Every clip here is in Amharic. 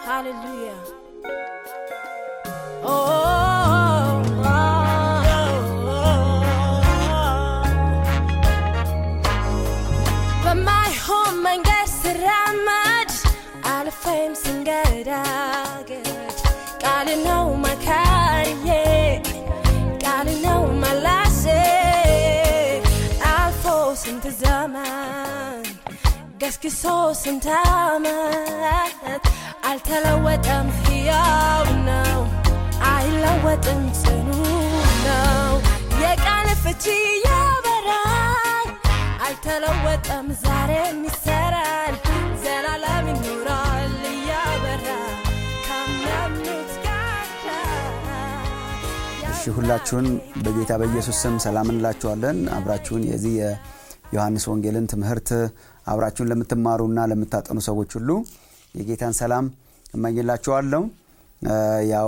Hallelujah. Oh, በማይሆን መንገድ ስራመድ አልፌም ስንገዳገድ ቃል ነው መካሪዬ ቃል ነው መላሴ አልፎ ስንት ዘመን ገስግሶ ስንት ዓመት አልተለወጠም፣ ሕያው ነው፣ አይለወጥም፣ ጽኑ ነው። የቃል ፍቺ ያበራል፣ አልተለወጠም፣ ዛሬም ይሰራል፣ ዘላለም ይኖራል እያበራ ካመኑት ጋር እሺ ሁላችሁን በጌታ በኢየሱስ ስም ሰላም እንላችኋለን። አብራችሁን የዚህ የዮሐንስ ወንጌልን ትምህርት አብራችሁን ለምትማሩና ለምታጠኑ ሰዎች ሁሉ የጌታን ሰላም እመኝላችኋለሁ። ያው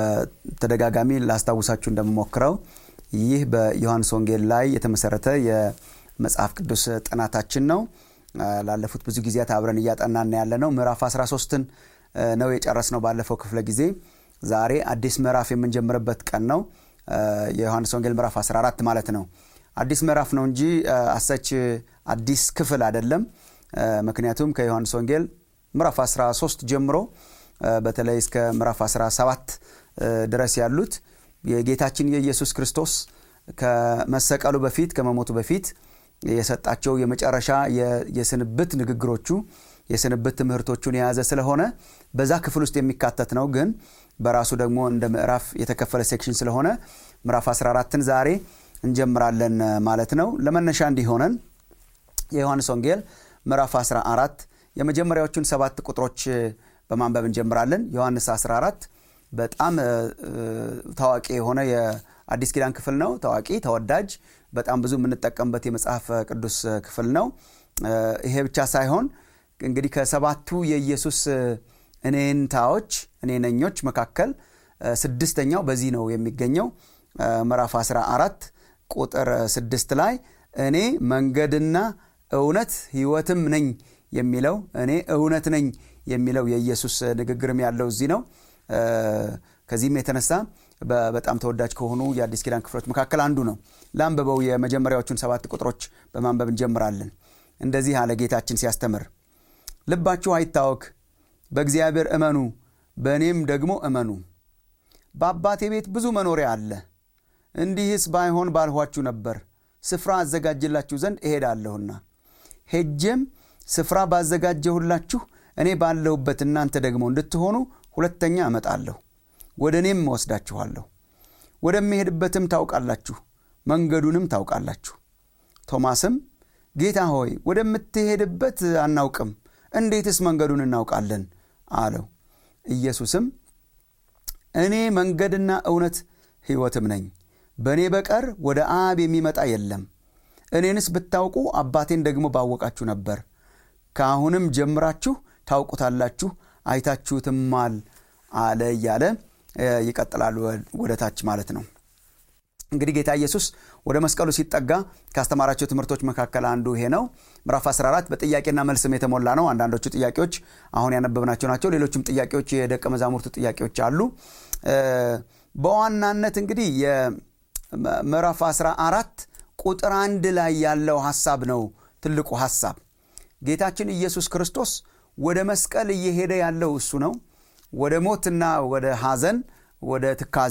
በተደጋጋሚ ላስታውሳችሁ እንደምሞክረው ይህ በዮሐንስ ወንጌል ላይ የተመሰረተ የመጽሐፍ ቅዱስ ጥናታችን ነው። ላለፉት ብዙ ጊዜያት አብረን እያጠናን ያለ ነው። ምዕራፍ 13ን ነው የጨረስነው ባለፈው ክፍለ ጊዜ። ዛሬ አዲስ ምዕራፍ የምንጀምርበት ቀን ነው። የዮሐንስ ወንጌል ምዕራፍ 14 ማለት ነው። አዲስ ምዕራፍ ነው እንጂ አሰች አዲስ ክፍል አይደለም። ምክንያቱም ከዮሐንስ ወንጌል ምዕራፍ 13 ጀምሮ በተለይ እስከ ምዕራፍ 17 ድረስ ያሉት የጌታችን የኢየሱስ ክርስቶስ ከመሰቀሉ በፊት ከመሞቱ በፊት የሰጣቸው የመጨረሻ የስንብት ንግግሮቹ የስንብት ትምህርቶቹን የያዘ ስለሆነ በዛ ክፍል ውስጥ የሚካተት ነው። ግን በራሱ ደግሞ እንደ ምዕራፍ የተከፈለ ሴክሽን ስለሆነ ምዕራፍ 14ን ዛሬ እንጀምራለን ማለት ነው። ለመነሻ እንዲሆነን የዮሐንስ ወንጌል ምዕራፍ 14 የመጀመሪያዎቹን ሰባት ቁጥሮች በማንበብ እንጀምራለን። ዮሐንስ 14 በጣም ታዋቂ የሆነ የአዲስ ኪዳን ክፍል ነው። ታዋቂ ተወዳጅ፣ በጣም ብዙ የምንጠቀምበት የመጽሐፍ ቅዱስ ክፍል ነው። ይሄ ብቻ ሳይሆን እንግዲህ ከሰባቱ የኢየሱስ እኔንታዎች እኔነኞች መካከል ስድስተኛው በዚህ ነው የሚገኘው። ምዕራፍ 14 ቁጥር ስድስት ላይ እኔ መንገድና እውነት ሕይወትም ነኝ የሚለው እኔ እውነት ነኝ የሚለው የኢየሱስ ንግግርም ያለው እዚህ ነው። ከዚህም የተነሳ በጣም ተወዳጅ ከሆኑ የአዲስ ኪዳን ክፍሎች መካከል አንዱ ነው። ለአንብበው የመጀመሪያዎቹን ሰባት ቁጥሮች በማንበብ እንጀምራለን። እንደዚህ አለ ጌታችን ሲያስተምር፣ ልባችሁ አይታወክ፣ በእግዚአብሔር እመኑ፣ በእኔም ደግሞ እመኑ። በአባቴ ቤት ብዙ መኖሪያ አለ። እንዲህስ ባይሆን ባልኋችሁ ነበር። ስፍራ አዘጋጅላችሁ ዘንድ እሄዳለሁና ሄጄም ስፍራ ባዘጋጀሁላችሁ እኔ ባለሁበት እናንተ ደግሞ እንድትሆኑ ሁለተኛ እመጣለሁ፣ ወደ እኔም እወስዳችኋለሁ። ወደሚሄድበትም ታውቃላችሁ፣ መንገዱንም ታውቃላችሁ። ቶማስም ጌታ ሆይ ወደምትሄድበት አናውቅም፣ እንዴትስ መንገዱን እናውቃለን? አለው። ኢየሱስም እኔ መንገድና እውነት ሕይወትም ነኝ፣ በእኔ በቀር ወደ አብ የሚመጣ የለም። እኔንስ ብታውቁ አባቴን ደግሞ ባወቃችሁ ነበር። ከአሁንም ጀምራችሁ ታውቁታላችሁ፣ አይታችሁትማል አለ እያለ ይቀጥላሉ ወደ ታች ማለት ነው። እንግዲህ ጌታ ኢየሱስ ወደ መስቀሉ ሲጠጋ ካስተማራቸው ትምህርቶች መካከል አንዱ ይሄ ነው። ምዕራፍ 14 በጥያቄና መልስም የተሞላ ነው። አንዳንዶቹ ጥያቄዎች አሁን ያነበብናቸው ናቸው። ሌሎችም ጥያቄዎች የደቀ መዛሙርቱ ጥያቄዎች አሉ። በዋናነት እንግዲህ የምዕራፍ 14 ቁጥር አንድ ላይ ያለው ሐሳብ ነው ትልቁ ሐሳብ። ጌታችን ኢየሱስ ክርስቶስ ወደ መስቀል እየሄደ ያለው እሱ ነው። ወደ ሞትና ወደ ሐዘን፣ ወደ ትካዜ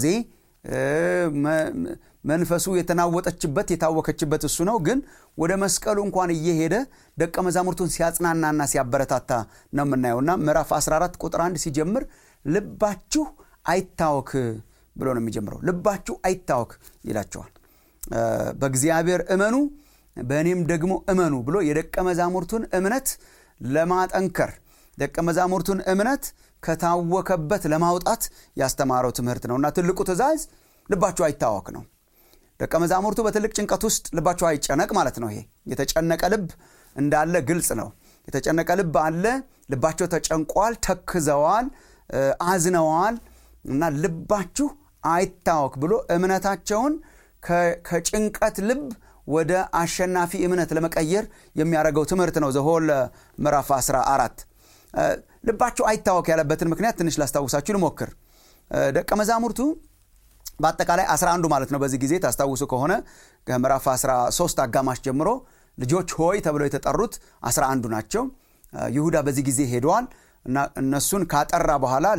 መንፈሱ የተናወጠችበት የታወከችበት እሱ ነው። ግን ወደ መስቀሉ እንኳን እየሄደ ደቀ መዛሙርቱን ሲያጽናናና ሲያበረታታ ነው የምናየውና ምዕራፍ 14 ቁጥር አንድ ሲጀምር ልባችሁ አይታወክ ብሎ ነው የሚጀምረው። ልባችሁ አይታወክ ይላቸዋል። በእግዚአብሔር እመኑ በእኔም ደግሞ እመኑ ብሎ የደቀ መዛሙርቱን እምነት ለማጠንከር ደቀ መዛሙርቱን እምነት ከታወከበት ለማውጣት ያስተማረው ትምህርት ነው እና ትልቁ ትእዛዝ ልባችሁ አይታወክ ነው። ደቀ መዛሙርቱ በትልቅ ጭንቀት ውስጥ ልባቸው አይጨነቅ ማለት ነው። ይሄ የተጨነቀ ልብ እንዳለ ግልጽ ነው። የተጨነቀ ልብ አለ። ልባቸው ተጨንቋል፣ ተክዘዋል፣ አዝነዋል እና ልባችሁ አይታወክ ብሎ እምነታቸውን ከጭንቀት ልብ ወደ አሸናፊ እምነት ለመቀየር የሚያደርገው ትምህርት ነው። ዘሆል ምዕራፍ 14 ልባቸው አይታወክ ያለበትን ምክንያት ትንሽ ላስታውሳችሁ ልሞክር ደቀ መዛሙርቱ በአጠቃላይ 11 ማለት ነው በዚህ ጊዜ ታስታውሱ ከሆነ ከምዕራፍ 13 አጋማሽ ጀምሮ ልጆች ሆይ ተብለው የተጠሩት 11 ናቸው ይሁዳ በዚህ ጊዜ ሄደዋል እና እነሱን ካጠራ በኋላ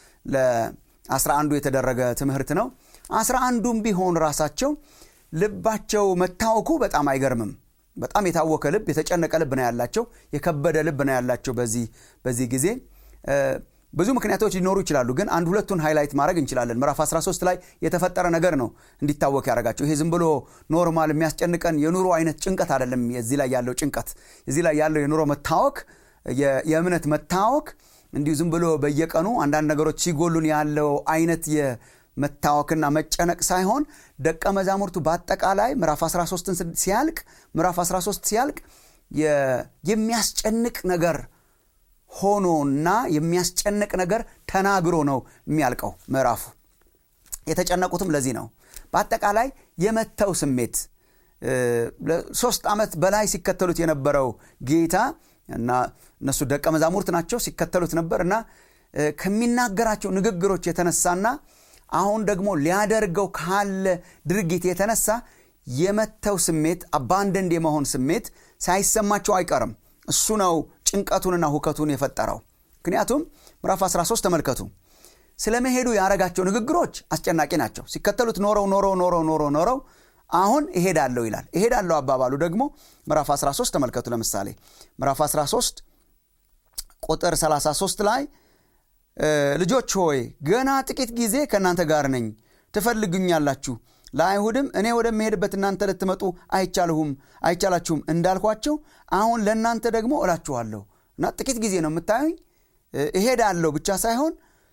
ለ11ዱ የተደረገ ትምህርት ነው 11ዱም ቢሆን ራሳቸው ልባቸው መታወኩ በጣም አይገርምም በጣም የታወከ ልብ የተጨነቀ ልብ ነው ያላቸው የከበደ ልብ ነው ያላቸው በዚህ ጊዜ ብዙ ምክንያቶች ሊኖሩ ይችላሉ ግን አንድ ሁለቱን ሃይላይት ማድረግ እንችላለን ምዕራፍ 13 ላይ የተፈጠረ ነገር ነው እንዲታወቅ ያደረጋቸው ይሄ ዝም ብሎ ኖርማል የሚያስጨንቀን የኑሮ አይነት ጭንቀት አይደለም እዚህ ላይ ያለው ጭንቀት እዚህ ላይ ያለው የኑሮ መታወክ የእምነት መታወክ እንዲሁ ዝም ብሎ በየቀኑ አንዳንድ ነገሮች ሲጎሉን ያለው አይነት የመታወክና መጨነቅ ሳይሆን ደቀ መዛሙርቱ በአጠቃላይ ምዕራፍ 13 ሲያልቅ ምዕራፍ 13 ሲያልቅ የሚያስጨንቅ ነገር ሆኖና የሚያስጨንቅ ነገር ተናግሮ ነው የሚያልቀው ምዕራፉ የተጨነቁትም ለዚህ ነው በአጠቃላይ የመተው ስሜት ሶስት ዓመት በላይ ሲከተሉት የነበረው ጌታ እና እነሱ ደቀ መዛሙርት ናቸው ሲከተሉት ነበር እና ከሚናገራቸው ንግግሮች የተነሳና አሁን ደግሞ ሊያደርገው ካለ ድርጊት የተነሳ የመተው ስሜት አባንደንድ የመሆን ስሜት ሳይሰማቸው አይቀርም እሱ ነው ጭንቀቱንና ሁከቱን የፈጠረው ምክንያቱም ምዕራፍ 13 ተመልከቱ ስለ መሄዱ ያረጋቸው ንግግሮች አስጨናቂ ናቸው ሲከተሉት ኖረው ኖረው ኖረው ኖረው ኖረው አሁን እሄዳለሁ ይላል እሄዳለሁ አባባሉ ደግሞ ምዕራፍ 13 ተመልከቱ ለምሳሌ ምዕራፍ 13 ቁጥር 33 ላይ ልጆች ሆይ ገና ጥቂት ጊዜ ከእናንተ ጋር ነኝ ትፈልጉኛላችሁ ለአይሁድም እኔ ወደምሄድበት እናንተ ልትመጡ አይቻልሁም አይቻላችሁም እንዳልኳቸው አሁን ለእናንተ ደግሞ እላችኋለሁ እና ጥቂት ጊዜ ነው የምታዩኝ እሄዳለሁ ብቻ ሳይሆን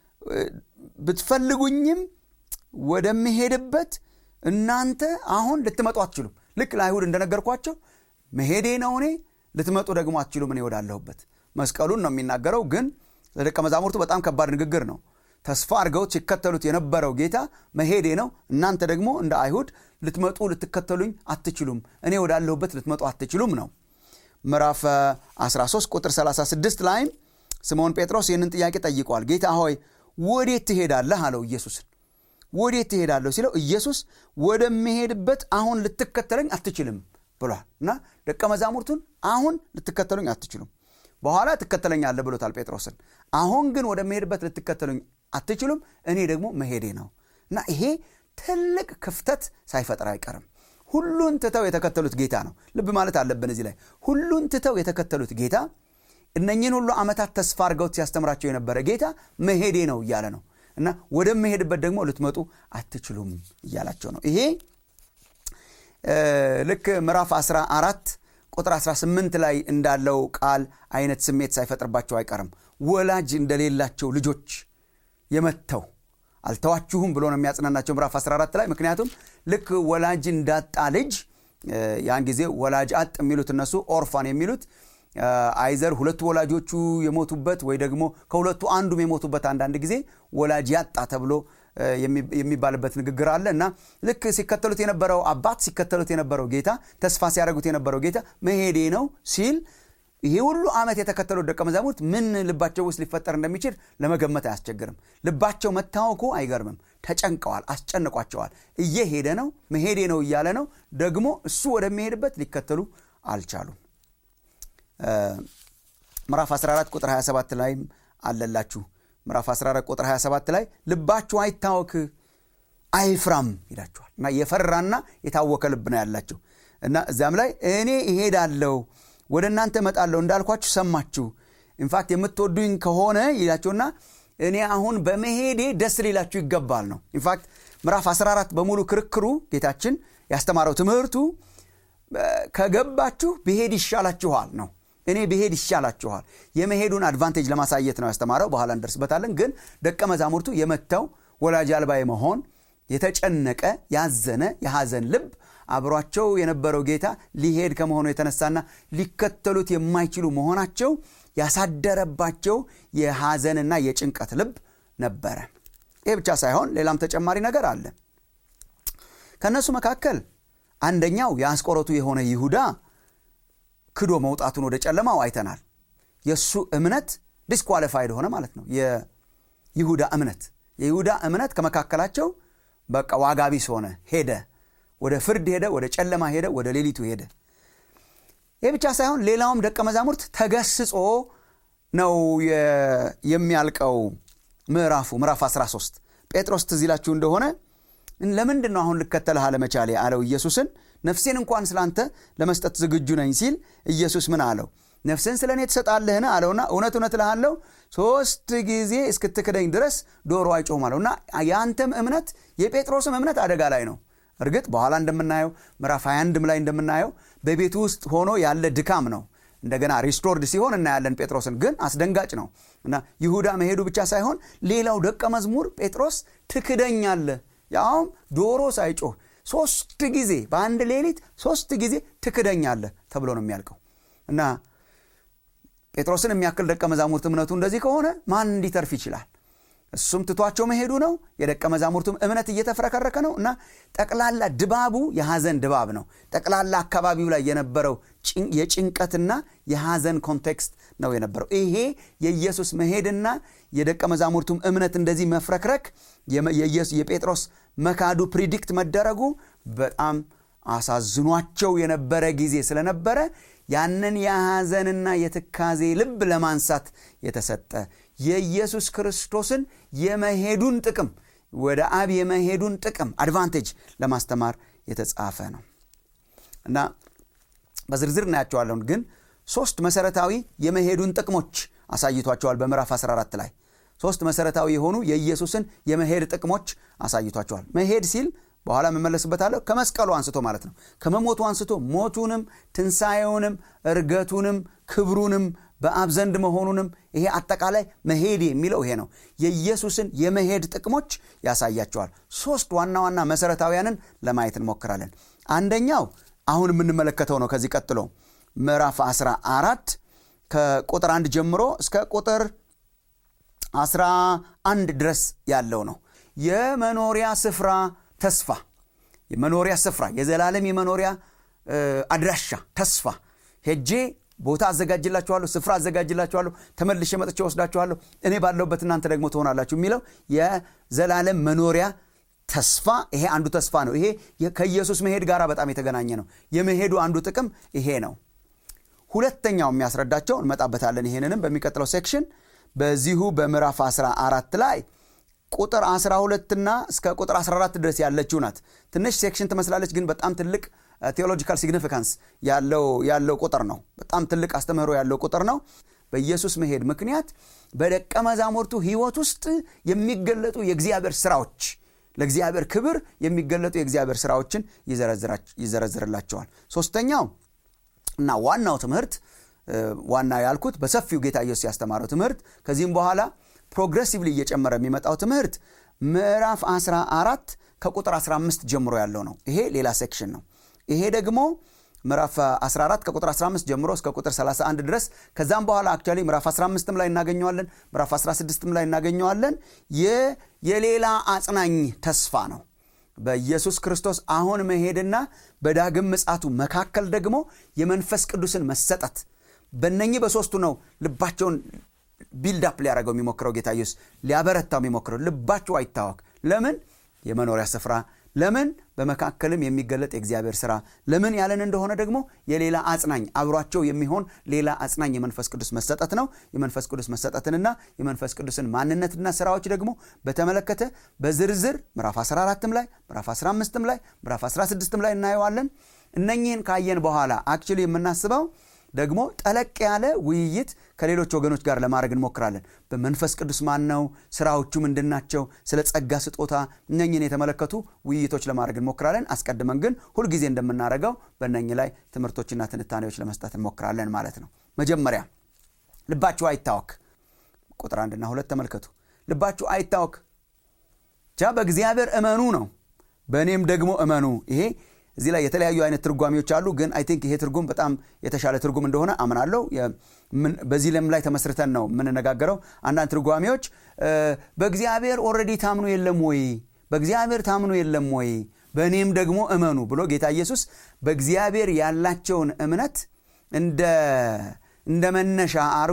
ብትፈልጉኝም ወደምሄድበት እናንተ አሁን ልትመጡ አትችሉም ልክ ለአይሁድ እንደነገርኳቸው መሄዴ ነው እኔ ልትመጡ ደግሞ አትችሉም እኔ ወዳለሁበት መስቀሉን ነው የሚናገረው ግን ለደቀ መዛሙርቱ በጣም ከባድ ንግግር ነው ተስፋ አድርገውት ሲከተሉት የነበረው ጌታ መሄዴ ነው እናንተ ደግሞ እንደ አይሁድ ልትመጡ ልትከተሉኝ አትችሉም እኔ ወዳለሁበት ልትመጡ አትችሉም ነው ምዕራፍ 13 ቁጥር 36 ላይም ስምዖን ጴጥሮስ ይህንን ጥያቄ ጠይቋል ጌታ ሆይ ወዴት ትሄዳለህ አለው ኢየሱስን ወዴት ትሄዳለሁ ሲለው ኢየሱስ ወደምሄድበት አሁን ልትከተለኝ አትችልም ብሏል እና ደቀ መዛሙርቱን አሁን ልትከተሉኝ አትችሉም በኋላ ትከተለኛለ ብሎታል ጴጥሮስን አሁን ግን ወደምሄድበት ልትከተሉኝ አትችሉም እኔ ደግሞ መሄዴ ነው እና ይሄ ትልቅ ክፍተት ሳይፈጥር አይቀርም ሁሉን ትተው የተከተሉት ጌታ ነው ልብ ማለት አለብን እዚህ ላይ ሁሉን ትተው የተከተሉት ጌታ እነኝን ሁሉ ዓመታት ተስፋ አድርገውት ሲያስተምራቸው የነበረ ጌታ መሄዴ ነው እያለ ነው እና ወደምሄድበት ደግሞ ልትመጡ አትችሉም እያላቸው ነው ይሄ ልክ ምዕራፍ 14 ቁጥር 18 ላይ እንዳለው ቃል አይነት ስሜት ሳይፈጥርባቸው አይቀርም ወላጅ እንደሌላቸው ልጆች የመተው አልተዋችሁም ብሎ ነው የሚያጽናናቸው ምዕራፍ 14 ላይ ምክንያቱም ልክ ወላጅ እንዳጣ ልጅ ያን ጊዜ ወላጅ አጥ የሚሉት እነሱ ኦርፋን የሚሉት አይዘር ሁለቱ ወላጆቹ የሞቱበት ወይ ደግሞ ከሁለቱ አንዱም የሞቱበት አንዳንድ ጊዜ ወላጅ ያጣ ተብሎ የሚባልበት ንግግር አለ እና ልክ ሲከተሉት የነበረው አባት ሲከተሉት የነበረው ጌታ ተስፋ ሲያደርጉት የነበረው ጌታ መሄዴ ነው ሲል ይሄ ሁሉ ዓመት የተከተሉት ደቀ መዛሙርት ምን ልባቸው ውስጥ ሊፈጠር እንደሚችል ለመገመት አያስቸግርም ልባቸው መታወኩ አይገርምም ተጨንቀዋል አስጨንቋቸዋል እየሄደ ነው መሄዴ ነው እያለ ነው ደግሞ እሱ ወደሚሄድበት ሊከተሉ አልቻሉም ምዕራፍ 14 ቁጥር 27 ላይም አለላችሁ ምዕራፍ 14 ቁጥር 27 ላይ ልባችሁ አይታወክ አይፍራም ይላችኋል እና የፈራና የታወከ ልብ ነው ያላቸው እና እዚያም ላይ እኔ እሄዳለሁ ወደ እናንተ እመጣለሁ እንዳልኳችሁ ሰማችሁ ኢንፋክት የምትወዱኝ ከሆነ ይላቸውና እኔ አሁን በመሄዴ ደስ ሊላችሁ ይገባል ነው ኢንፋክት ምዕራፍ 14 በሙሉ ክርክሩ ጌታችን ያስተማረው ትምህርቱ ከገባችሁ ብሄድ ይሻላችኋል ነው እኔ ብሄድ ይሻላችኋል የመሄዱን አድቫንቴጅ ለማሳየት ነው ያስተማረው በኋላ እንደርስበታለን ግን ደቀ መዛሙርቱ የመተው ወላጅ አልባ የመሆን የተጨነቀ ያዘነ የሐዘን ልብ አብሯቸው የነበረው ጌታ ሊሄድ ከመሆኑ የተነሳና ሊከተሉት የማይችሉ መሆናቸው ያሳደረባቸው የሐዘንና የጭንቀት ልብ ነበረ ይህ ብቻ ሳይሆን ሌላም ተጨማሪ ነገር አለ ከእነሱ መካከል አንደኛው የአስቆሮቱ የሆነ ይሁዳ ክዶ መውጣቱን ወደ ጨለማው አይተናል የእሱ እምነት ዲስኳሊፋይድ ሆነ ማለት ነው የይሁዳ እምነት የይሁዳ እምነት ከመካከላቸው በቃ ዋጋ ቢስ ሆነ ሄደ ወደ ፍርድ ሄደ ወደ ጨለማ ሄደ ወደ ሌሊቱ ሄደ ይህ ብቻ ሳይሆን ሌላውም ደቀ መዛሙርት ተገስጾ ነው የሚያልቀው ምዕራፉ ምዕራፍ 13 ጴጥሮስ ትዝ ይላችሁ እንደሆነ ለምንድን ነው አሁን ልከተልህ አለመቻሌ አለው ኢየሱስን ነፍሴን እንኳን ስላንተ ለመስጠት ዝግጁ ነኝ ሲል ኢየሱስ ምን አለው ነፍስን ስለ እኔ ትሰጣለህን አለውና እውነት እውነት እልሃለሁ ሶስት ጊዜ እስክትክደኝ ድረስ ዶሮ አይጮህም አለው እና የአንተም እምነት የጴጥሮስም እምነት አደጋ ላይ ነው እርግጥ በኋላ እንደምናየው ምዕራፍ 21 ላይ እንደምናየው በቤቱ ውስጥ ሆኖ ያለ ድካም ነው እንደገና ሪስቶርድ ሲሆን እናያለን ጴጥሮስን ግን አስደንጋጭ ነው እና ይሁዳ መሄዱ ብቻ ሳይሆን ሌላው ደቀ መዝሙር ጴጥሮስ ትክደኛለህ ያውም ዶሮ ሳይጮህ ሶስት ጊዜ በአንድ ሌሊት ሶስት ጊዜ ትክደኛለህ ተብሎ ነው የሚያልቀው እና ጴጥሮስን የሚያክል ደቀ መዛሙርት እምነቱ እንደዚህ ከሆነ ማን እንዲተርፍ ይችላል እሱም ትቷቸው መሄዱ ነው የደቀ መዛሙርቱም እምነት እየተፍረከረከ ነው እና ጠቅላላ ድባቡ የሐዘን ድባብ ነው ጠቅላላ አካባቢው ላይ የነበረው የጭንቀትና የሐዘን ኮንቴክስት ነው የነበረው ይሄ የኢየሱስ መሄድና የደቀ መዛሙርቱም እምነት እንደዚህ መፍረክረክ የጴጥሮስ መካዱ ፕሪዲክት መደረጉ በጣም አሳዝኗቸው የነበረ ጊዜ ስለነበረ ያንን የሐዘንና የትካዜ ልብ ለማንሳት የተሰጠ የኢየሱስ ክርስቶስን የመሄዱን ጥቅም ወደ አብ የመሄዱን ጥቅም አድቫንቴጅ ለማስተማር የተጻፈ ነው እና በዝርዝር እናያቸዋለን ግን ሶስት መሰረታዊ የመሄዱን ጥቅሞች አሳይቷቸዋል በምዕራፍ 14 ላይ ሶስት መሰረታዊ የሆኑ የኢየሱስን የመሄድ ጥቅሞች አሳይቷቸዋል መሄድ ሲል በኋላ መመለስበታለሁ ከመስቀሉ አንስቶ ማለት ነው ከመሞቱ አንስቶ ሞቱንም ትንሣኤውንም እርገቱንም ክብሩንም በአብ ዘንድ መሆኑንም ይሄ አጠቃላይ መሄድ የሚለው ይሄ ነው የኢየሱስን የመሄድ ጥቅሞች ያሳያቸዋል ሶስት ዋና ዋና መሰረታዊያንን ለማየት እንሞክራለን አንደኛው አሁን የምንመለከተው ነው ከዚህ ቀጥሎ ምዕራፍ 14 ከቁጥር አንድ ጀምሮ እስከ ቁጥር 11 ድረስ ያለው ነው የመኖሪያ ስፍራ ተስፋ የመኖሪያ ስፍራ የዘላለም የመኖሪያ አድራሻ ተስፋ ሄጄ ቦታ አዘጋጅላችኋለሁ ስፍራ አዘጋጅላችኋለሁ ተመልሼ መጥቼ ወስዳችኋለሁ እኔ ባለሁበት እናንተ ደግሞ ትሆናላችሁ የሚለው የዘላለም መኖሪያ ተስፋ ይሄ አንዱ ተስፋ ነው ይሄ ከኢየሱስ መሄድ ጋር በጣም የተገናኘ ነው የመሄዱ አንዱ ጥቅም ይሄ ነው ሁለተኛው የሚያስረዳቸው እንመጣበታለን ይሄንንም በሚቀጥለው ሴክሽን በዚሁ በምዕራፍ 14 ላይ ቁጥር 12 ና እስከ ቁጥር 14 ድረስ ያለችው ናት ትንሽ ሴክሽን ትመስላለች ግን በጣም ትልቅ ቴዎሎጂካል ሲግኒፊካንስ ያለው ቁጥር ነው በጣም ትልቅ አስተምህሮ ያለው ቁጥር ነው በኢየሱስ መሄድ ምክንያት በደቀ መዛሙርቱ ህይወት ውስጥ የሚገለጡ የእግዚአብሔር ስራዎች ለእግዚአብሔር ክብር የሚገለጡ የእግዚአብሔር ስራዎችን ይዘረዝርላቸዋል ሶስተኛው እና ዋናው ትምህርት ዋና ያልኩት በሰፊው ጌታ ኢየሱስ ያስተማረው ትምህርት ከዚህም በኋላ ፕሮግሬሲቭሊ እየጨመረ የሚመጣው ትምህርት ምዕራፍ 14 ከቁጥር 15 ጀምሮ ያለው ነው ይሄ ሌላ ሴክሽን ነው ይሄ ደግሞ ምዕራፍ 14 ከቁጥር 15 ጀምሮ እስከ ቁጥር 31 ድረስ ከዛም በኋላ አክቹዋሊ ምዕራፍ 15 ላይ እናገኘዋለን ምዕራፍ 16 ላይ እናገኘዋለን የሌላ አጽናኝ ተስፋ ነው በኢየሱስ ክርስቶስ አሁን መሄድና በዳግም ምጻቱ መካከል ደግሞ የመንፈስ ቅዱስን መሰጠት በነኚህ በሶስቱ ነው ልባቸውን ቢልዳፕ ሊያደረገው የሚሞክረው ጌታ ኢየሱስ ሊያበረታው የሚሞክረው ልባችሁ አይታወክ ለምን የመኖሪያ ስፍራ ለምን በመካከልም የሚገለጥ የእግዚአብሔር ስራ ለምን ያለን እንደሆነ ደግሞ የሌላ አጽናኝ አብሯቸው የሚሆን ሌላ አጽናኝ የመንፈስ ቅዱስ መሰጠት ነው የመንፈስ ቅዱስ መሰጠትንና የመንፈስ ቅዱስን ማንነትና ስራዎች ደግሞ በተመለከተ በዝርዝር ምዕራፍ 14 ላይ ምዕራፍ 15 ላይ ምዕራፍ 16 ላይ እናየዋለን እነኚህን ካየን በኋላ አክቹሊ የምናስበው ደግሞ ጠለቅ ያለ ውይይት ከሌሎች ወገኖች ጋር ለማድረግ እንሞክራለን በመንፈስ ቅዱስ ማን ነው ስራዎቹ ምንድናቸው ስለ ጸጋ ስጦታ እነኝን የተመለከቱ ውይይቶች ለማድረግ እንሞክራለን አስቀድመን ግን ሁልጊዜ እንደምናደርገው በእነኝ ላይ ትምህርቶችና ትንታኔዎች ለመስጠት እንሞክራለን ማለት ነው መጀመሪያ ልባችሁ አይታወክ ቁጥር አንድና ሁለት ተመልከቱ ልባችሁ አይታወክ ቻ በእግዚአብሔር እመኑ ነው በእኔም ደግሞ እመኑ ይሄ እዚህ ላይ የተለያዩ አይነት ትርጓሚዎች አሉ ግን አይ ቲንክ ይሄ ትርጉም በጣም የተሻለ ትርጉም እንደሆነ አምናለሁ በዚህ ለም ላይ ተመስርተን ነው የምንነጋገረው አንዳንድ ትርጓሚዎች በእግዚአብሔር ኦረዲ ታምኑ የለም ወይ በእግዚአብሔር ታምኑ የለም ወይ በእኔም ደግሞ እመኑ ብሎ ጌታ ኢየሱስ በእግዚአብሔር ያላቸውን እምነት እንደ መነሻ አድርጎ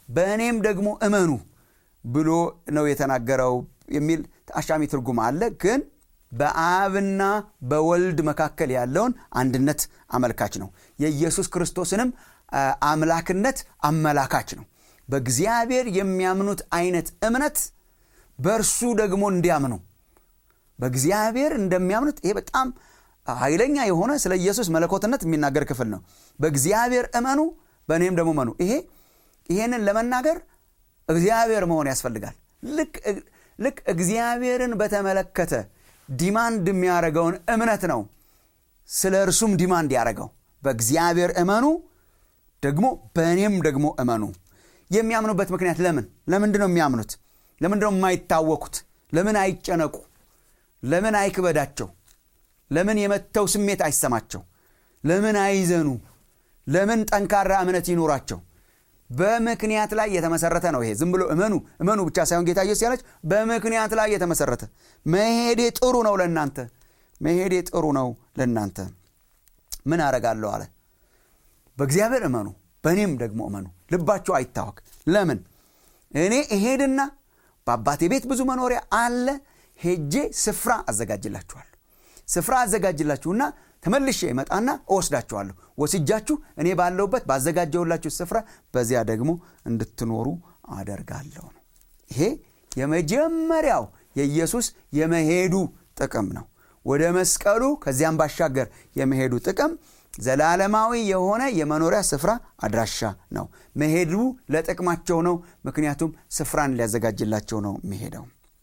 በእኔም ደግሞ እመኑ ብሎ ነው የተናገረው የሚል አሻሚ ትርጉም አለ ግን በአብና በወልድ መካከል ያለውን አንድነት አመልካች ነው የኢየሱስ ክርስቶስንም አምላክነት አመላካች ነው በእግዚአብሔር የሚያምኑት አይነት እምነት በእርሱ ደግሞ እንዲያምኑ በእግዚአብሔር እንደሚያምኑት ይሄ በጣም ኃይለኛ የሆነ ስለ ኢየሱስ መለኮትነት የሚናገር ክፍል ነው በእግዚአብሔር እመኑ በእኔም ደግሞ እመኑ ይሄ ይሄንን ለመናገር እግዚአብሔር መሆን ያስፈልጋል ልክ እግዚአብሔርን በተመለከተ ዲማንድ የሚያደርገውን እምነት ነው ስለ እርሱም ዲማንድ ያደረገው በእግዚአብሔር እመኑ ደግሞ በእኔም ደግሞ እመኑ የሚያምኑበት ምክንያት ለምን ለምንድ ነው የሚያምኑት ለምንድ ነው የማይታወኩት ለምን አይጨነቁ ለምን አይክበዳቸው ለምን የመተው ስሜት አይሰማቸው ለምን አይዘኑ ለምን ጠንካራ እምነት ይኖራቸው በምክንያት ላይ የተመሰረተ ነው ይሄ ዝም ብሎ እመኑ እመኑ ብቻ ሳይሆን ጌታ ኢየሱስ ያለች በምክንያት ላይ የተመሰረተ መሄዴ ጥሩ ነው ለእናንተ መሄዴ ጥሩ ነው ለእናንተ ምን አረጋለሁ አለ በእግዚአብሔር እመኑ በእኔም ደግሞ እመኑ ልባችሁ አይታወክ ለምን እኔ እሄድና በአባቴ ቤት ብዙ መኖሪያ አለ ሄጄ ስፍራ አዘጋጅላችኋለሁ ስፍራ አዘጋጅላችሁና ተመልሼ ይመጣና እወስዳችኋለሁ ወስጃችሁ እኔ ባለውበት ባዘጋጀውላችሁ ስፍራ በዚያ ደግሞ እንድትኖሩ አደርጋለሁ ነው ይሄ የመጀመሪያው የኢየሱስ የመሄዱ ጥቅም ነው ወደ መስቀሉ ከዚያም ባሻገር የመሄዱ ጥቅም ዘላለማዊ የሆነ የመኖሪያ ስፍራ አድራሻ ነው መሄዱ ለጥቅማቸው ነው ምክንያቱም ስፍራን ሊያዘጋጅላቸው ነው የሚሄደው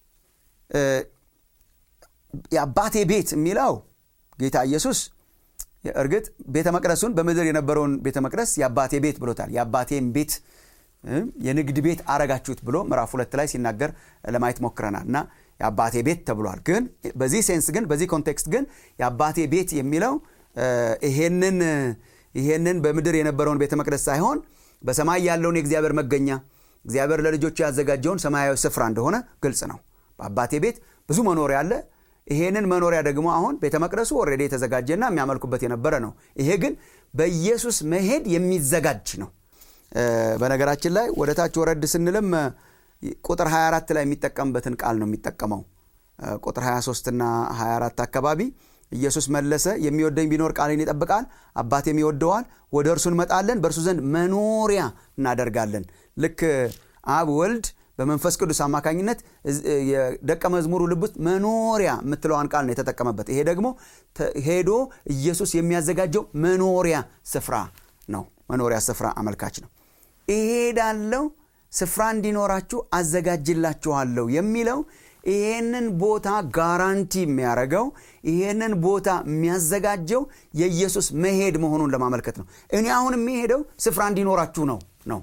የአባቴ ቤት የሚለው ጌታ ኢየሱስ እርግጥ ቤተ መቅደሱን በምድር የነበረውን ቤተ መቅደስ የአባቴ ቤት ብሎታል የአባቴን ቤት የንግድ ቤት አረጋችሁት ብሎ ምዕራፍ ሁለት ላይ ሲናገር ለማየት ሞክረናል እና የአባቴ ቤት ተብሏል ግን በዚህ ሴንስ ግን በዚህ ኮንቴክስት ግን የአባቴ ቤት የሚለው ይሄንን ይሄንን በምድር የነበረውን ቤተ መቅደስ ሳይሆን በሰማይ ያለውን የእግዚአብሔር መገኛ እግዚአብሔር ለልጆቹ ያዘጋጀውን ሰማያዊ ስፍራ እንደሆነ ግልጽ ነው በአባቴ ቤት ብዙ መኖሪያ አለ ይሄንን መኖሪያ ደግሞ አሁን ቤተ መቅደሱ ወረዴ የተዘጋጀና የሚያመልኩበት የነበረ ነው ይሄ ግን በኢየሱስ መሄድ የሚዘጋጅ ነው በነገራችን ላይ ወደ ታች ወረድ ስንልም ቁጥር 24 ላይ የሚጠቀምበትን ቃል ነው የሚጠቀመው ቁጥር 23 እና 24 አካባቢ ኢየሱስ መለሰ የሚወደኝ ቢኖር ቃሌን ይጠብቃል አባቴም ይወደዋል ወደ እርሱ እንመጣለን በእርሱ ዘንድ መኖሪያ እናደርጋለን ልክ አብ ወልድ በመንፈስ ቅዱስ አማካኝነት የደቀ መዝሙሩ ልብ ውስጥ መኖሪያ የምትለዋን ቃል ነው የተጠቀመበት ይሄ ደግሞ ሄዶ ኢየሱስ የሚያዘጋጀው መኖሪያ ስፍራ ነው መኖሪያ ስፍራ አመልካች ነው እሄዳለው ስፍራ እንዲኖራችሁ አዘጋጅላችኋለሁ የሚለው ይሄንን ቦታ ጋራንቲ የሚያደርገው ይሄንን ቦታ የሚያዘጋጀው የኢየሱስ መሄድ መሆኑን ለማመልከት ነው እኔ አሁን የሚሄደው ስፍራ እንዲኖራችሁ ነው ነው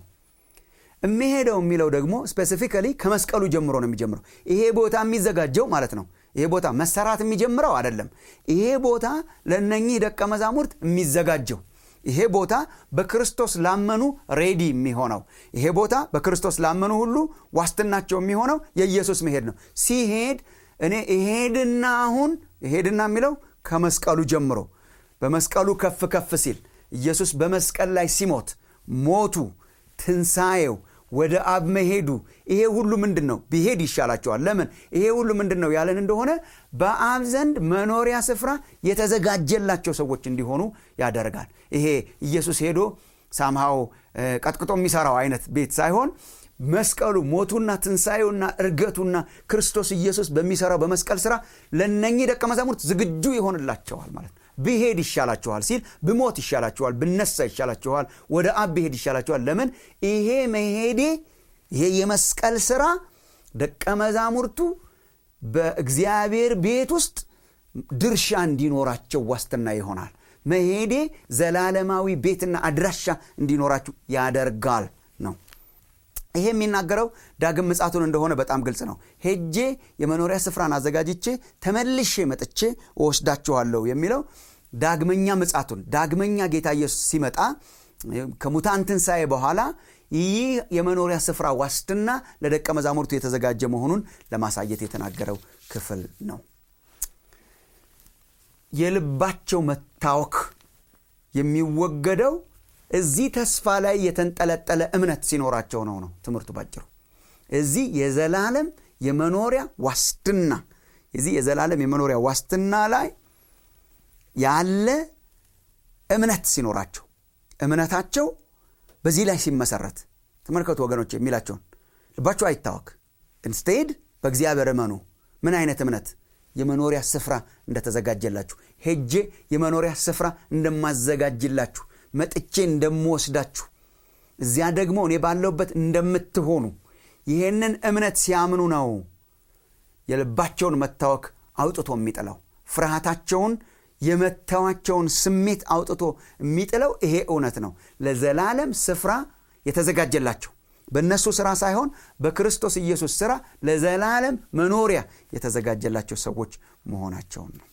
የሚሄደው የሚለው ደግሞ ስፔሲፊካሊ ከመስቀሉ ጀምሮ ነው የሚጀምረው ይሄ ቦታ የሚዘጋጀው ማለት ነው ይሄ ቦታ መሰራት የሚጀምረው አይደለም ይሄ ቦታ ለእነኚህ ደቀ መዛሙርት የሚዘጋጀው ይሄ ቦታ በክርስቶስ ላመኑ ሬዲ የሚሆነው ይሄ ቦታ በክርስቶስ ላመኑ ሁሉ ዋስትናቸው የሚሆነው የኢየሱስ መሄድ ነው ሲሄድ እኔ እሄድና አሁን እሄድና የሚለው ከመስቀሉ ጀምሮ በመስቀሉ ከፍ ከፍ ሲል ኢየሱስ በመስቀል ላይ ሲሞት ሞቱ ትንሣኤው ወደ አብ መሄዱ ይሄ ሁሉ ምንድን ነው ቢሄድ ይሻላቸዋል ለምን ይሄ ሁሉ ምንድን ነው ያለን እንደሆነ በአብ ዘንድ መኖሪያ ስፍራ የተዘጋጀላቸው ሰዎች እንዲሆኑ ያደርጋል ይሄ ኢየሱስ ሄዶ ሳምሃው ቀጥቅጦ የሚሰራው አይነት ቤት ሳይሆን መስቀሉ ሞቱና ትንሣኤውና እርገቱና ክርስቶስ ኢየሱስ በሚሰራው በመስቀል ስራ ለነኚህ ደቀ መዛሙርት ዝግጁ ይሆንላቸዋል ማለት ነው ብሄድ ይሻላችኋል ሲል ብሞት ይሻላችኋል ብነሳ ይሻላችኋል ወደ አብ ብሄድ ይሻላችኋል ለምን ይሄ መሄዴ ይሄ የመስቀል ስራ ደቀ መዛሙርቱ በእግዚአብሔር ቤት ውስጥ ድርሻ እንዲኖራቸው ዋስትና ይሆናል መሄዴ ዘላለማዊ ቤትና አድራሻ እንዲኖራችሁ ያደርጋል ነው ይሄ የሚናገረው ዳግም ምጻቱን እንደሆነ በጣም ግልጽ ነው ሄጄ የመኖሪያ ስፍራን አዘጋጅቼ ተመልሼ መጥቼ እወስዳችኋለሁ የሚለው ዳግመኛ ምጻቱን ዳግመኛ ጌታ ኢየሱስ ሲመጣ ከሙታን ትንሣኤ በኋላ ይህ የመኖሪያ ስፍራ ዋስትና ለደቀ መዛሙርቱ የተዘጋጀ መሆኑን ለማሳየት የተናገረው ክፍል ነው የልባቸው መታወክ የሚወገደው እዚህ ተስፋ ላይ የተንጠለጠለ እምነት ሲኖራቸው ነው ነው ትምህርቱ ባጭሩ እዚህ የዘላለም የመኖሪያ ዋስትና የዚህ የዘላለም የመኖሪያ ዋስትና ላይ ያለ እምነት ሲኖራቸው እምነታቸው በዚህ ላይ ሲመሰረት ተመልከቱ ወገኖች የሚላቸውን ልባቸው አይታወክ ኢንስቴድ በእግዚአብሔር እመኑ ምን አይነት እምነት የመኖሪያ ስፍራ እንደተዘጋጀላችሁ ሄጄ የመኖሪያ ስፍራ እንደማዘጋጅላችሁ መጥቼ እንደምወስዳችሁ እዚያ ደግሞ እኔ ባለሁበት እንደምትሆኑ ይሄንን እምነት ሲያምኑ ነው የልባቸውን መታወክ አውጥቶ የሚጥለው ፍርሃታቸውን የመተዋቸውን ስሜት አውጥቶ የሚጥለው ይሄ እውነት ነው ለዘላለም ስፍራ የተዘጋጀላቸው በእነሱ ስራ ሳይሆን በክርስቶስ ኢየሱስ ስራ ለዘላለም መኖሪያ የተዘጋጀላቸው ሰዎች መሆናቸውን ነው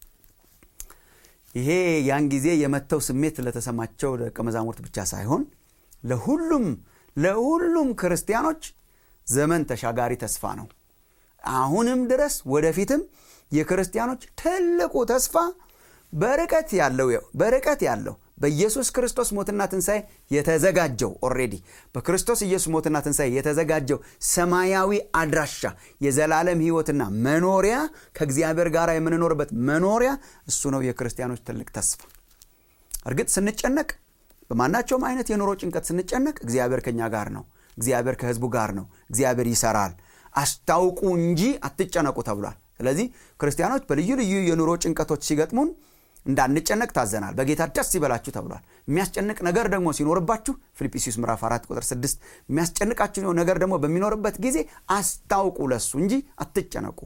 ይሄ ያን ጊዜ የመተው ስሜት ለተሰማቸው ደቀ መዛሙርት ብቻ ሳይሆን ለሁሉም ለሁሉም ክርስቲያኖች ዘመን ተሻጋሪ ተስፋ ነው አሁንም ድረስ ወደፊትም የክርስቲያኖች ትልቁ ተስፋ በርቀት ያለው በርቀት ያለው በኢየሱስ ክርስቶስ ሞትና ትንሣኤ የተዘጋጀው ኦሬዲ በክርስቶስ ኢየሱስ ሞትና ትንሣኤ የተዘጋጀው ሰማያዊ አድራሻ የዘላለም ህይወትና መኖሪያ ከእግዚአብሔር ጋር የምንኖርበት መኖሪያ እሱ ነው የክርስቲያኖች ትልቅ ተስፋ እርግጥ ስንጨነቅ በማናቸውም አይነት የኑሮ ጭንቀት ስንጨነቅ እግዚአብሔር ከኛ ጋር ነው እግዚአብሔር ከህዝቡ ጋር ነው እግዚአብሔር ይሰራል አስታውቁ እንጂ አትጨነቁ ተብሏል ስለዚህ ክርስቲያኖች በልዩ ልዩ የኑሮ ጭንቀቶች ሲገጥሙን እንዳንጨነቅ ታዘናል በጌታ ደስ ይበላችሁ ተብሏል የሚያስጨንቅ ነገር ደግሞ ሲኖርባችሁ ፊልጵስዩስ ምዕራፍ 4 ቁጥር 6 የሚያስጨንቃችሁ ነገር ደግሞ በሚኖርበት ጊዜ አስታውቁ ለሱ እንጂ አትጨነቁ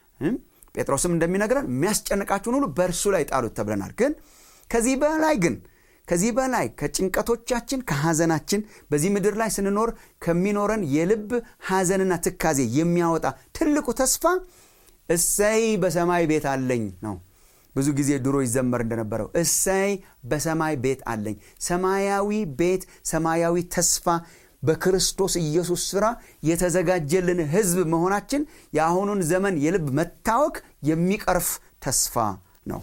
ጴጥሮስም እንደሚነግረን የሚያስጨንቃችሁን ሁሉ በእርሱ ላይ ጣሉት ተብለናል ግን ከዚህ በላይ ግን ከዚህ በላይ ከጭንቀቶቻችን ከሐዘናችን በዚህ ምድር ላይ ስንኖር ከሚኖረን የልብ ሐዘንና ትካዜ የሚያወጣ ትልቁ ተስፋ እሰይ በሰማይ ቤት አለኝ ነው ብዙ ጊዜ ድሮ ይዘመር እንደነበረው እሰይ በሰማይ ቤት አለኝ ሰማያዊ ቤት ሰማያዊ ተስፋ በክርስቶስ ኢየሱስ ሥራ የተዘጋጀልን ህዝብ መሆናችን የአሁኑን ዘመን የልብ መታወክ የሚቀርፍ ተስፋ ነው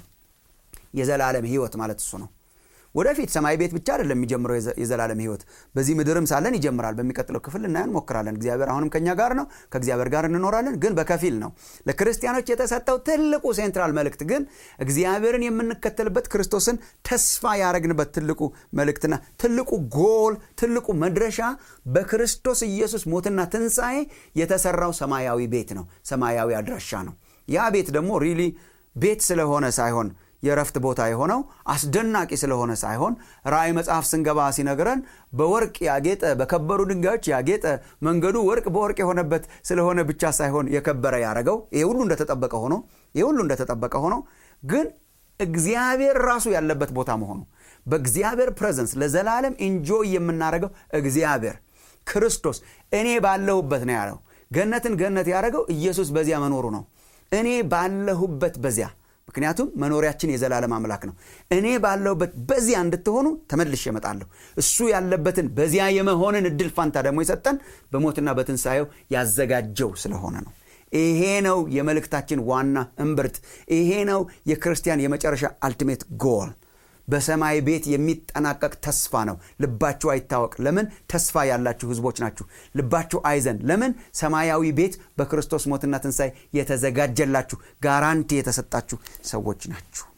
የዘላለም ህይወት ማለት እሱ ነው ወደፊት ሰማይ ቤት ብቻ አይደለም የሚጀምረው የዘላለም ህይወት በዚህ ምድርም ሳለን ይጀምራል በሚቀጥለው ክፍል እናየን ሞክራለን እግዚአብሔር አሁንም ከኛ ጋር ነው ከእግዚአብሔር ጋር እንኖራለን ግን በከፊል ነው ለክርስቲያኖች የተሰጠው ትልቁ ሴንትራል መልእክት ግን እግዚአብሔርን የምንከተልበት ክርስቶስን ተስፋ ያደረግንበት ትልቁ መልእክትና ትልቁ ጎል ትልቁ መድረሻ በክርስቶስ ኢየሱስ ሞትና ትንሣኤ የተሰራው ሰማያዊ ቤት ነው ሰማያዊ አድራሻ ነው ያ ቤት ደግሞ ሪሊ ቤት ስለሆነ ሳይሆን የረፍት ቦታ የሆነው አስደናቂ ስለሆነ ሳይሆን ራእይ መጽሐፍ ስንገባ ሲነግረን በወርቅ ያጌጠ በከበሩ ድንጋዮች ያጌጠ መንገዱ ወርቅ በወርቅ የሆነበት ስለሆነ ብቻ ሳይሆን የከበረ ያደረገው ይሄ ሁሉ እንደተጠበቀ ሆኖ ይሄ ሁሉ እንደተጠበቀ ሆኖ ግን እግዚአብሔር ራሱ ያለበት ቦታ መሆኑ በእግዚአብሔር ፕሬዘንስ ለዘላለም ኢንጆይ የምናደርገው እግዚአብሔር ክርስቶስ እኔ ባለሁበት ነው ያለው ገነትን ገነት ያደረገው ኢየሱስ በዚያ መኖሩ ነው እኔ ባለሁበት በዚያ ምክንያቱም መኖሪያችን የዘላለም አምላክ ነው እኔ ባለሁበት በዚያ እንድትሆኑ ተመልሽ እመጣለሁ እሱ ያለበትን በዚያ የመሆንን እድል ፋንታ ደግሞ የሰጠን በሞትና በትንሣኤው ያዘጋጀው ስለሆነ ነው ይሄ ነው የመልእክታችን ዋና እምብርት ይሄ ነው የክርስቲያን የመጨረሻ አልቲሜት ጎል በሰማይ ቤት የሚጠናቀቅ ተስፋ ነው ልባችሁ አይታወቅ ለምን ተስፋ ያላችሁ ህዝቦች ናችሁ ልባችሁ አይዘን ለምን ሰማያዊ ቤት በክርስቶስ ሞትና ትንሣኤ የተዘጋጀላችሁ ጋራንቲ የተሰጣችሁ ሰዎች ናችሁ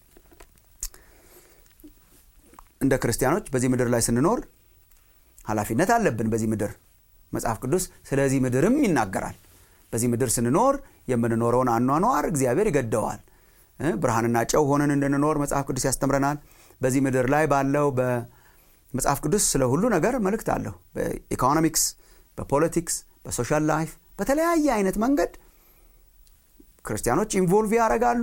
እንደ ክርስቲያኖች በዚህ ምድር ላይ ስንኖር ኃላፊነት አለብን በዚህ ምድር መጽሐፍ ቅዱስ ስለዚህ ምድርም ይናገራል በዚህ ምድር ስንኖር የምንኖረውን አኗኗር እግዚአብሔር ይገደዋል ብርሃንና ጨው ሆነን እንድንኖር መጽሐፍ ቅዱስ ያስተምረናል በዚህ ምድር ላይ ባለው በመጽሐፍ ቅዱስ ስለ ሁሉ ነገር መልእክት አለው በኢኮኖሚክስ በፖለቲክስ በሶሻል ላይፍ በተለያየ አይነት መንገድ ክርስቲያኖች ኢንቮልቭ ያደርጋሉ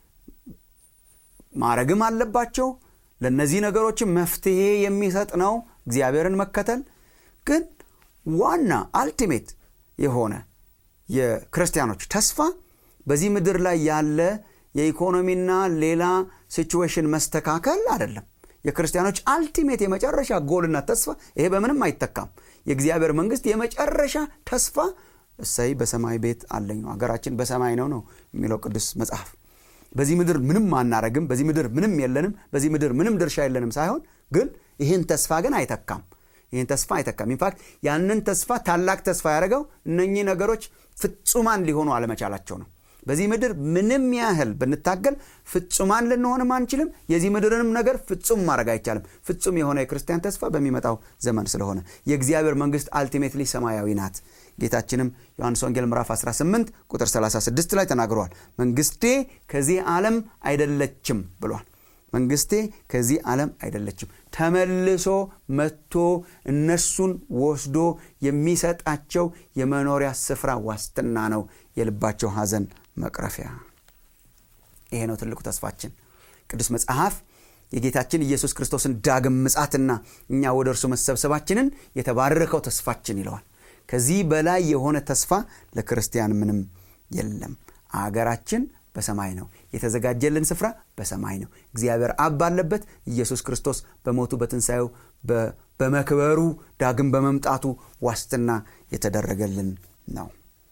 ማረግም አለባቸው ለእነዚህ ነገሮችም መፍትሄ የሚሰጥ ነው እግዚአብሔርን መከተል ግን ዋና አልቲሜት የሆነ የክርስቲያኖች ተስፋ በዚህ ምድር ላይ ያለ የኢኮኖሚና ሌላ ሲቹዌሽን መስተካከል አይደለም የክርስቲያኖች አልቲሜት የመጨረሻ ጎልና ተስፋ ይሄ በምንም አይተካም የእግዚአብሔር መንግስት የመጨረሻ ተስፋ እሰይ በሰማይ ቤት አለኝ ነው ሀገራችን በሰማይ ነው ነው የሚለው ቅዱስ መጽሐፍ በዚህ ምድር ምንም አናረግም በዚህ ምድር ምንም የለንም በዚህ ምድር ምንም ድርሻ የለንም ሳይሆን ግን ይህን ተስፋ ግን አይተካም ይህን ተስፋ አይተካም ኢንፋክት ያንን ተስፋ ታላቅ ተስፋ ያደረገው እነኚህ ነገሮች ፍጹማን ሊሆኑ አለመቻላቸው ነው በዚህ ምድር ምንም ያህል ብንታገል ፍጹማን ልንሆንም አንችልም የዚህ ምድርንም ነገር ፍጹም ማድረግ አይቻልም ፍጹም የሆነ የክርስቲያን ተስፋ በሚመጣው ዘመን ስለሆነ የእግዚአብሔር መንግስት አልቲሜትሊ ሰማያዊ ናት ጌታችንም ዮሐንስ ወንጌል ምዕራፍ 18 ቁጥር 36 ላይ ተናግረዋል መንግስቴ ከዚህ ዓለም አይደለችም ብሏል መንግስቴ ከዚህ ዓለም አይደለችም ተመልሶ መጥቶ እነሱን ወስዶ የሚሰጣቸው የመኖሪያ ስፍራ ዋስትና ነው የልባቸው ሐዘን መቅረፊያ ይሄ ነው ትልቁ ተስፋችን ቅዱስ መጽሐፍ የጌታችን ኢየሱስ ክርስቶስን ዳግም ምጻትና እኛ ወደ እርሱ መሰብሰባችንን የተባረከው ተስፋችን ይለዋል ከዚህ በላይ የሆነ ተስፋ ለክርስቲያን ምንም የለም አገራችን በሰማይ ነው የተዘጋጀልን ስፍራ በሰማይ ነው እግዚአብሔር አብ ባለበት ኢየሱስ ክርስቶስ በሞቱ በትንሣኤው በመክበሩ ዳግም በመምጣቱ ዋስትና የተደረገልን ነው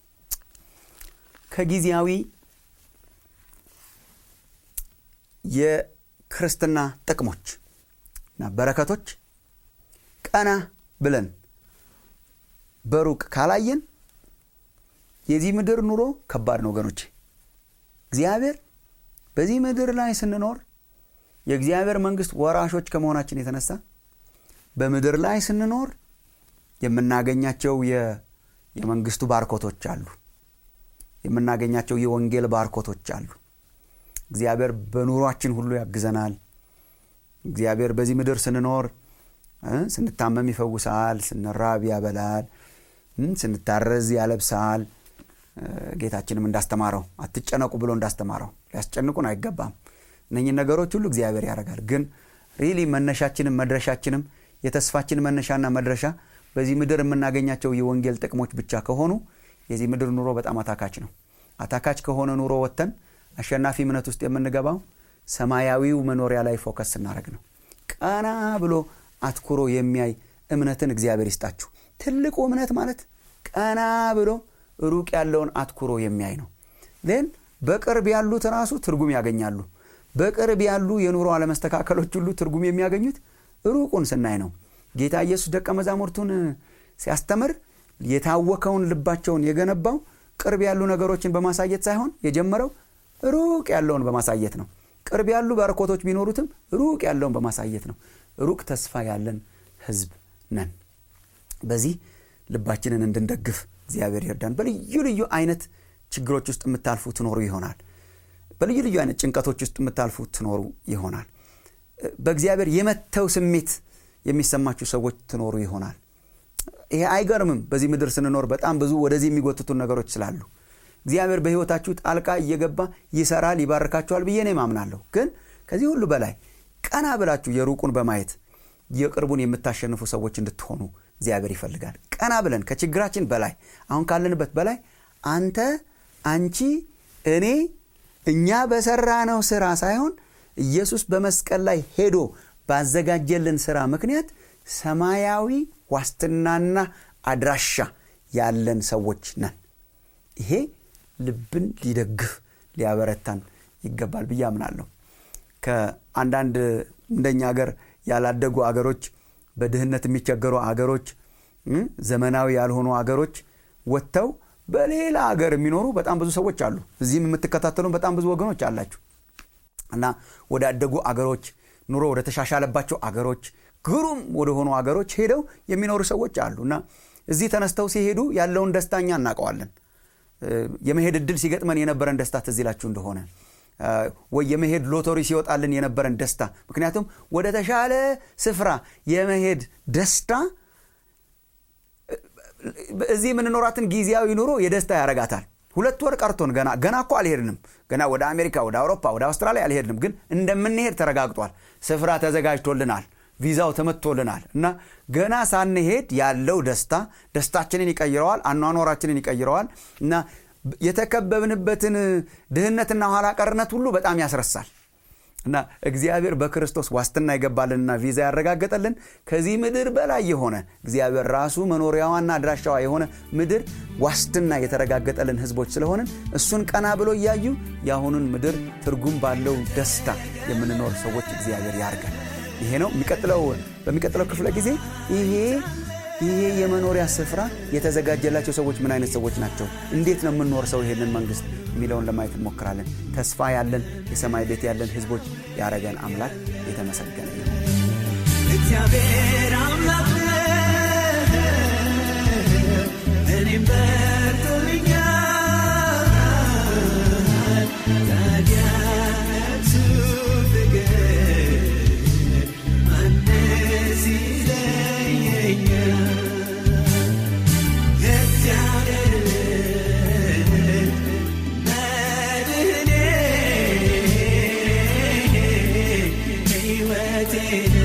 ከጊዜያዊ የክርስትና ጥቅሞች እና በረከቶች ቀና ብለን በሩቅ ካላየን የዚህ ምድር ኑሮ ከባድ ነው ወገኖቼ እግዚአብሔር በዚህ ምድር ላይ ስንኖር የእግዚአብሔር መንግስት ወራሾች ከመሆናችን የተነሳ በምድር ላይ ስንኖር የምናገኛቸው የመንግስቱ ባርኮቶች አሉ የምናገኛቸው የወንጌል ባርኮቶች አሉ እግዚአብሔር በኑሯችን ሁሉ ያግዘናል እግዚአብሔር በዚህ ምድር ስንኖር ስንታመም ይፈውሳል ስንራብ ያበላል ስንታረዝ ያለብሳል ጌታችንም እንዳስተማረው አትጨነቁ ብሎ እንዳስተማረው ሊያስጨንቁን አይገባም እነኝን ነገሮች ሁሉ እግዚአብሔር ያደርጋል ግን ሪሊ መነሻችንም መድረሻችንም የተስፋችን መነሻና መድረሻ በዚህ ምድር የምናገኛቸው የወንጌል ጥቅሞች ብቻ ከሆኑ የዚህ ምድር ኑሮ በጣም አታካች ነው አታካች ከሆነ ኑሮ ወጥተን አሸናፊ እምነት ውስጥ የምንገባው ሰማያዊው መኖሪያ ላይ ፎከስ ስናደረግ ነው ቀና ብሎ አትኩሮ የሚያይ እምነትን እግዚአብሔር ይስጣችሁ ትልቁ እምነት ማለት ቀና ብሎ ሩቅ ያለውን አትኩሮ የሚያይ ነው ን በቅርብ ያሉት ራሱ ትርጉም ያገኛሉ በቅርብ ያሉ የኑሮ አለመስተካከሎች ሁሉ ትርጉም የሚያገኙት ሩቁን ስናይ ነው ጌታ ኢየሱስ ደቀ መዛሙርቱን ሲያስተምር የታወከውን ልባቸውን የገነባው ቅርብ ያሉ ነገሮችን በማሳየት ሳይሆን የጀመረው ሩቅ ያለውን በማሳየት ነው ቅርብ ያሉ በረኮቶች ቢኖሩትም ሩቅ ያለውን በማሳየት ነው ሩቅ ተስፋ ያለን ህዝብ ነን በዚህ ልባችንን እንድንደግፍ እግዚአብሔር ይርዳን በልዩ ልዩ አይነት ችግሮች ውስጥ የምታልፉ ትኖሩ ይሆናል በልዩ ልዩ አይነት ጭንቀቶች ውስጥ የምታልፉ ትኖሩ ይሆናል በእግዚአብሔር የመተው ስሜት የሚሰማችሁ ሰዎች ትኖሩ ይሆናል ይሄ አይገርምም በዚህ ምድር ስንኖር በጣም ብዙ ወደዚህ የሚጎትቱን ነገሮች ስላሉ እግዚአብሔር በህይወታችሁ ጣልቃ እየገባ ይሰራል ይባርካችኋል ብዬ እኔ ማምናለሁ ግን ከዚህ ሁሉ በላይ ቀና ብላችሁ የሩቁን በማየት የቅርቡን የምታሸንፉ ሰዎች እንድትሆኑ እግዚአብሔር ይፈልጋል ቀና ብለን ከችግራችን በላይ አሁን ካለንበት በላይ አንተ አንቺ እኔ እኛ በሰራ ነው ስራ ሳይሆን ኢየሱስ በመስቀል ላይ ሄዶ ባዘጋጀልን ስራ ምክንያት ሰማያዊ ዋስትናና አድራሻ ያለን ሰዎች ነን ይሄ ልብን ሊደግፍ ሊያበረታን ይገባል ብዬ አምናለሁ ከአንዳንድ እንደኛ ሀገር ያላደጉ አገሮች በድህነት የሚቸገሩ አገሮች ዘመናዊ ያልሆኑ አገሮች ወጥተው በሌላ ሀገር የሚኖሩ በጣም ብዙ ሰዎች አሉ እዚህም የምትከታተሉ በጣም ብዙ ወገኖች አላችሁ እና ወዳደጉ አገሮች ኑሮ ወደ ተሻሻለባቸው አገሮች ግሩም ወደሆኑ አገሮች ሄደው የሚኖሩ ሰዎች አሉ እና እዚህ ተነስተው ሲሄዱ ያለውን ደስታኛ እናውቀዋለን የመሄድ እድል ሲገጥመን የነበረን ደስታ ትዝ ይላችሁ እንደሆነ ወይ የመሄድ ሎተሪ ሲወጣልን የነበረን ደስታ ምክንያቱም ወደ ተሻለ ስፍራ የመሄድ ደስታ እዚህ የምንኖራትን ጊዜያዊ ኑሮ የደስታ ያረጋታል ሁለት ወር ቀርቶን ገና ገና እኮ አልሄድንም ገና ወደ አሜሪካ ወደ አውሮፓ ወደ አውስትራሊያ አልሄድንም ግን እንደምንሄድ ተረጋግጧል ስፍራ ተዘጋጅቶልናል ቪዛው ተመቶልናል እና ገና ሳንሄድ ያለው ደስታ ደስታችንን ይቀይረዋል አኗኗራችንን ይቀይረዋል እና የተከበብንበትን ድህነትና ኋላ ቀርነት ሁሉ በጣም ያስረሳል እና እግዚአብሔር በክርስቶስ ዋስትና ይገባልንና ቪዛ ያረጋገጠልን ከዚህ ምድር በላይ የሆነ እግዚአብሔር ራሱ መኖሪያዋና አድራሻዋ የሆነ ምድር ዋስትና የተረጋገጠልን ህዝቦች ስለሆንን እሱን ቀና ብሎ እያዩ የአሁኑን ምድር ትርጉም ባለው ደስታ የምንኖር ሰዎች እግዚአብሔር ያርገን ይሄ ነው የሚቀጥለው በሚቀጥለው ክፍለ ጊዜ ይሄ ይሄ የመኖሪያ ስፍራ የተዘጋጀላቸው ሰዎች ምን አይነት ሰዎች ናቸው እንዴት ነው የምንወርሰው ይሄንን መንግስት የሚለውን ለማየት እንሞክራለን ተስፋ ያለን የሰማይ ቤት ያለን ህዝቦች ያረገን አምላክ የተመሰገነ ነው እግዚአብሔር አምላክ እኔም በርቶልኛል ታዲያ እሱ ፍቅር ማንስ ይለየኛል እግዚአብሔር መድህኔ ሕይወቴ